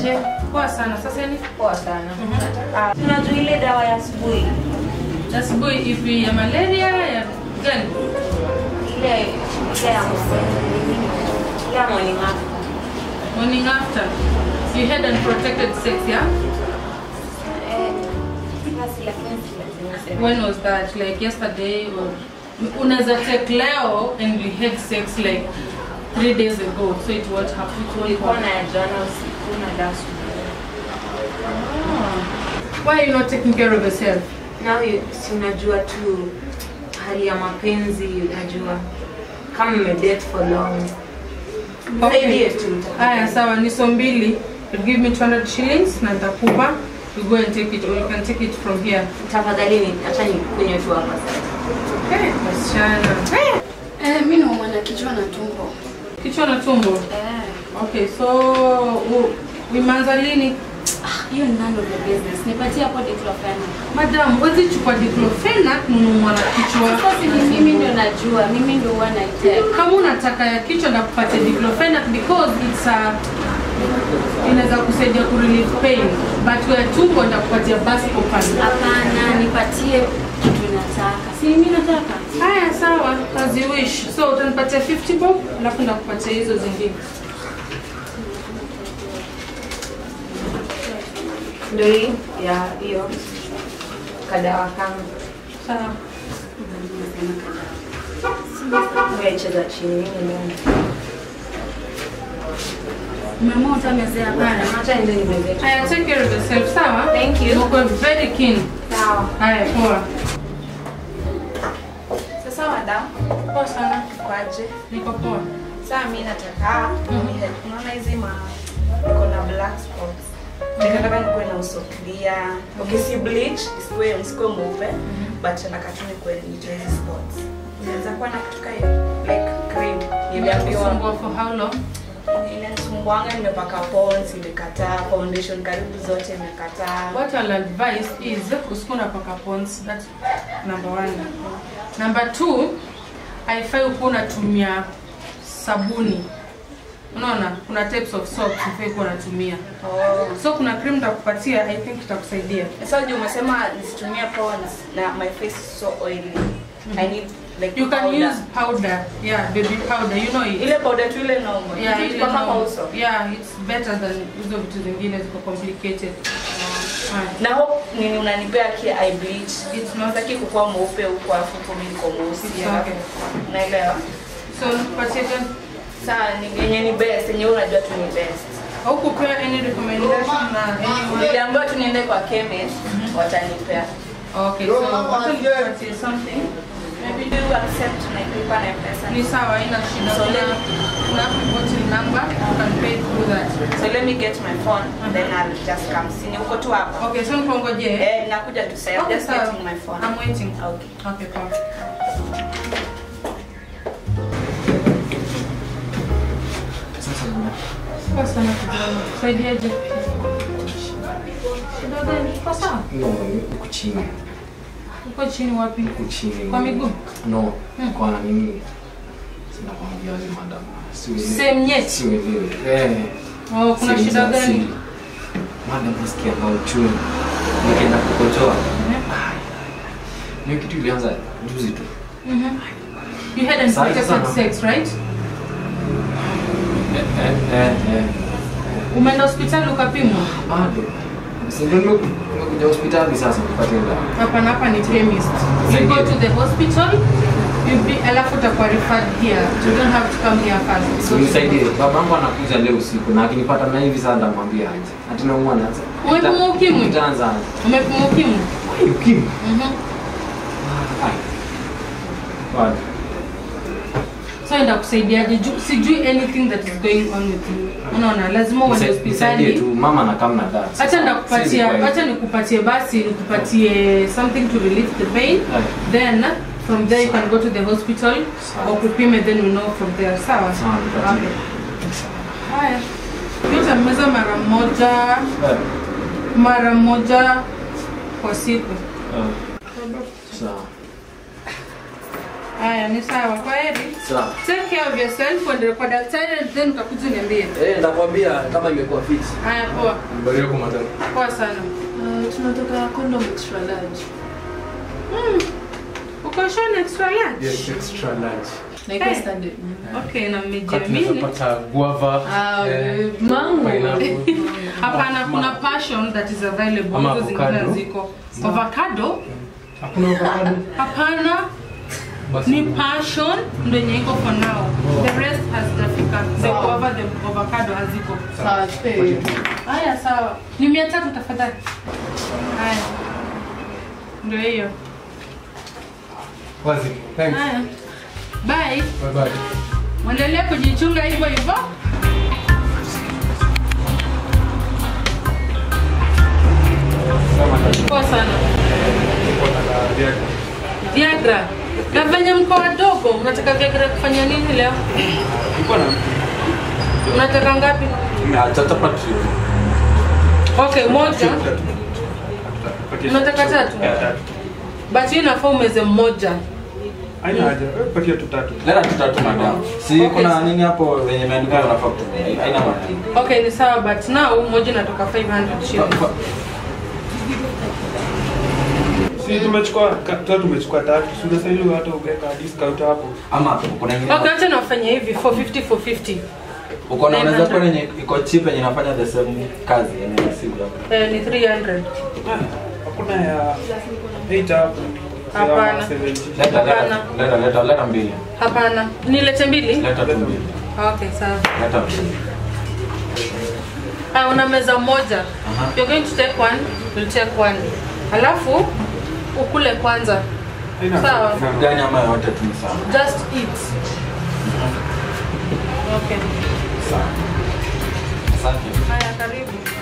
aje? Poa sana. Sasa ni Poa sana. Ah, Unajua ile dawa ya asubuhi asubuhi ipi ya malaria ya gani? ile ile ya ile ya morning after. Morning after. You had unprotected sex, yeah? Eh, basi lakini si lazima useme. When was that? Like yesterday or unaweza take leo and we had sex like three days ago, so it won't happen. It won't Ulikuwa happen. na ya jana usiku na dawa asubuhi. Why are you not taking care of yourself? Now you, si unajua tu hali ya mapenzi unajua kama mmedate for long. Nisaidie tu. Haya, sawa, ni so mbili. You give me 200 shillings na nitakupa. You go and take it or you can take it from here. Tafadhali ni acha nikunywe tu hapa sasa. Hey, wasichana. Hey, Eh, mi naumwa na kichwa na tumbo. kichwa na tumbo. Eh, Okay, so u- umeanza lini? ah, hiyo ni none of the business. Nipatie hapo diclofenac. Madam, huwezi chukua diclofenac nunuua na kichwa. Sasa si ni mimi ndio najua, mimi ndio huwa naiteka. Kama unataka ya kichwa ndakupatia diclofenac because it's a inaweza kusaidia ku relieve pain but ya tumbo ndakupatia buscopan. Hapana, nipatie kitu nataka. Si mimi nataka. Haya, sawa, as you wish. So utanipatia 50 bob, alafu ndakupatia hizo zingine. Ndio hii ya hiyo kadawa kangu. Sawa. Wewe cheza chini mimi. Umeamua utamezea hapana. Acha ndio nimeze. Haya, take care of yourself, sawa? Thank you. Uko very keen. Sawa. Haya, poa. Sasa madam, Poa sana. kwaje? Niko poa. Saa mi nataka unihelp. Unaona hizi ma niko na black spots. Nataka nikuwe na uso clear. Okay, si bleach, isikuwe isikuwe mweupe, but nataka tu nikuwe nitoe hizi spots. Inaweza kuwa na kitu kama hiyo, like cream. Niliambiwa Kusumbua for how long? inasumbuanga, nimepaka pons, imekataa, foundation karibu zote imekataa. What I'll advise is usikuwa unapaka pons. That's number one. Number two, haifai ukuwa unatumia sabuni. Unaona, kuna types of soap haifai kuwa unatumia. Oh. So kuna cream nitakupatia, I think itakusaidia. Sasa juu umesema nisitumie pons na my face is so oily. I need like You can powder. use powder. Yeah, baby powder. You know it. ile powder tu ile normal. Yeah, Kitu ile ipaka kwa no- uso. yeah, it's better than hizo vitu zingine ziko complicated. Haya. na hope nini unanipea ki eye bleach It's not- sitaki kukuwa mweupe huko afu huko mimi niko mweusi It's alafu- okay. naelewa So nikupatie gani? saa ni yenye ni best yenye wewe unajua tu ni best Haukupewa any recommendation na anyone? niliambiwa tu niende kwa chemist watanipea Okay, so wacha nikupatie something. maybe do you accept my paper na pesa Ni sawa, haina shida. So Kuna let- kuna bottle number, you can pay through that. so let me get my phone then I'll just come see ni uko tu hapa Okay, so nikongoje. eh nakuja tu sasa Okay, just sawa. getting my phone I'm waiting. okay Okay, poa. Poa sana kijana. Saidiaje? Shida gani? Kwa sawa? No, huku chini. Uko chini wapi? Huku chini. Kwa miguu? No, kwa nini? Sina kwambia ni madam. Siwezi. Same nyeti? Siwezi. Eh. Oh, kuna sehemu shida za gani? asili. Madam nasikia na uchungu. Nikienda kukojoa. Mhm. Ai. Hiyo kitu ilianza juzi tu. Mhm. You had unprotected sana. sex, right? Eh, eh, eh, eh. Umeenda hospitali ukapimwa? Bado. Si ndio nime- nimekuja hospitali sasa kupata dawa. Hapana, hapa ni chemist. You Saidia. go to the hospital, you be, alafu utakuwa referred here. You don't have to come here first. So nisaidie. Babangu anakuja leo usiku na akinipata na hivi sasa ndamwambia aje. Ati naumwa na Umepimwa ukimwi? Itaanza. Umepimwa ukimwi? Ai, ukimwi. Mhm. Ai. Bado. So enda kusaidiaje? Ju- Sijui anything that is going on with you. Unaona, lazima uende Nisa- Nisaidie hospitali. tu mama na kama na dad. Acha Siwezi ndakupatia, kwa hiyo. acha nikupatie basi, nikupatie something to relieve the pain. Ai. Then from there you can go to the hospital Sawa. wakupime, then we know from there. Sawa? Sawa, nipatie. Okay. Haya. Yote meza mara moja, Eh, mara moja kwa siku. eh. Sawa. Haya, ni sawa. Kwa heri. Sawa. Take care of yourself, uendelee kwa daktari and then utakuja uniambie. Eh, nakwambia kama imekuwa fit. Haya, poa. Barika kwa madam. Poa sana. Uh, tunataka condom extra large. Uko sure ni extra large? Yes, extra large. Na iko Eh. standard. Okay, na Kati mmejiamini. unaweza pata guava. Ah, eh, mango. pineapple. Hapana, kuna passion that is available. Ama Hizo zingine avocado. ziko. Avocado? Hakuna avocado. Hapana, Basi. ni passion ndo yenye iko for now. The rest hazijafika. The guava, the avocado haziko. Sawa, tupe. Haya, sawa. Ni mia tatu tafadhali. Haya. Ndio hiyo. Wazi. Thanks. Haya. Bye. Bye bye. Mwendelee kujichunga hivyo hivyo. Poa sana. Nataka viatu. Viagra. Na venye mko wadogo, mnataka Viagra kufanya nini leo? Uko na Mnataka ngapi? Chatapati. Okay, moja. Unataka tatu? Ya, tatu. But hii inafaa umeze mmoja. Haina haja. Wewe patia tu tatu. Leta tutatu madam. Si Okay. kuna nini hapo venye imeandikwa unafaa kutumia. Haina maana. Okay, ni sawa but now moja inatoka 500 shillings. Si tumechukua ka- tatu tumechukua tatu. Si unastahili hata uweka discount hapo. Ama kuna nyingine. Okay, acha nafanya hivi 450 450. Uko na unaweza 900. kuwa yenye iko cheap yenye inafanya the same kazi yenye si hapo. Eh, ni 300. Hakuna ya 8 hapo. Hapana. Ya 70. Leta Hapana. leta leta leta leta mbili. Hapana. Nilete mbili? Leta tu mbili. Okay, sawa. Leta mbili. Ah, una meza moja. Aha. You're going to take one, you'll take one. Alafu ukule kwanza. Haina Sawa. haja. Gani ama yote tu ni sawa. Just eat. Okay. Sawa. Asante. Haya, karibu.